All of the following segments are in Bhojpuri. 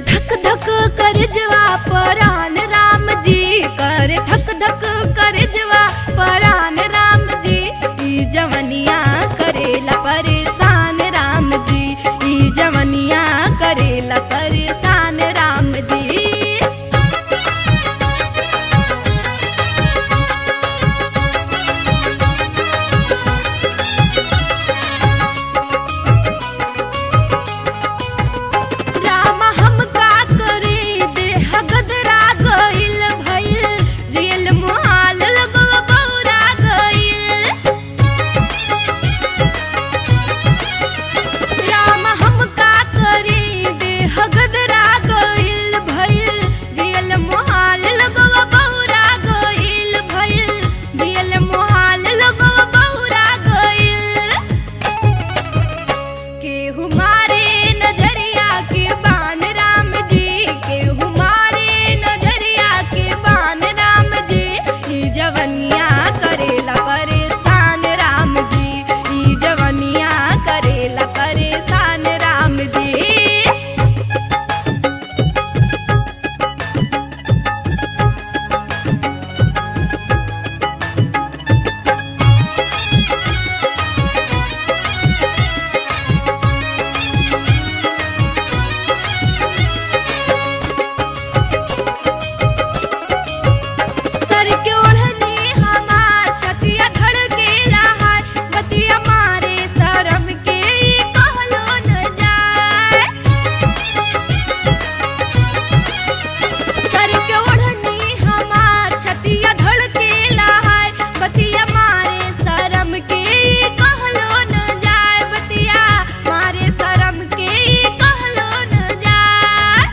धक धक कर जवा परान राम जी कर धक धक कर जवा परान राम जी ई जवनिया करेला परेशान राम जी ई जवनिया करेला परेशान राम जी राम हम का करे देह गदरा गइल भइल जेल मुहाल लगवा बौरा गइल राम हम का करे देह गदरा गइल भइल जेल मुहाल लगवा बौरा गइल भइल जेल मुहाल लगवा बौरा गइल केहू मारे नजरिया के बान राम जी केहू मारे नजरिया के बान राम जी ई जवनिया करेला परेशान राम जी ई जवनिया करेला परेशान राम जी सर के ओढ़नी हमार छतिया धड़के रहा बतिया मारे शरम के ई कहलो न जाए सर के ओढ़नी हमार छतिया धड़के रहा बतिया मारे शरम के ई कहलो न जाए बतिया मारे शरम के ई कहलो न जाए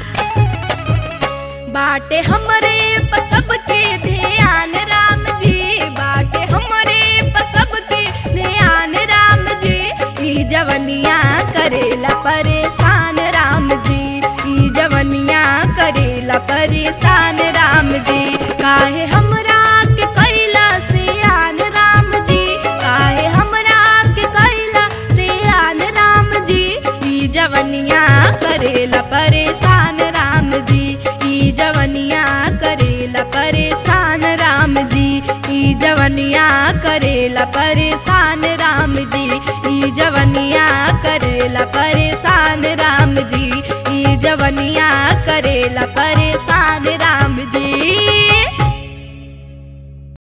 बाटे हमरे पसब के ध्यान राम जी बाटे हमरे पसब के ध्यान राम जी ई जवनिया करेला परेशान राम जी ई जवनिया करेला परेशान राम जी काहे हमरा के कैला से आन राम जी काहे हमरा के कैला से आन राम जी ई जवनिया करेला परेशान राम जी ई जवनिया करेला परेशान राम जी ई जवनिया करेला परेशान राम जी ई जवनिया करेला परेशान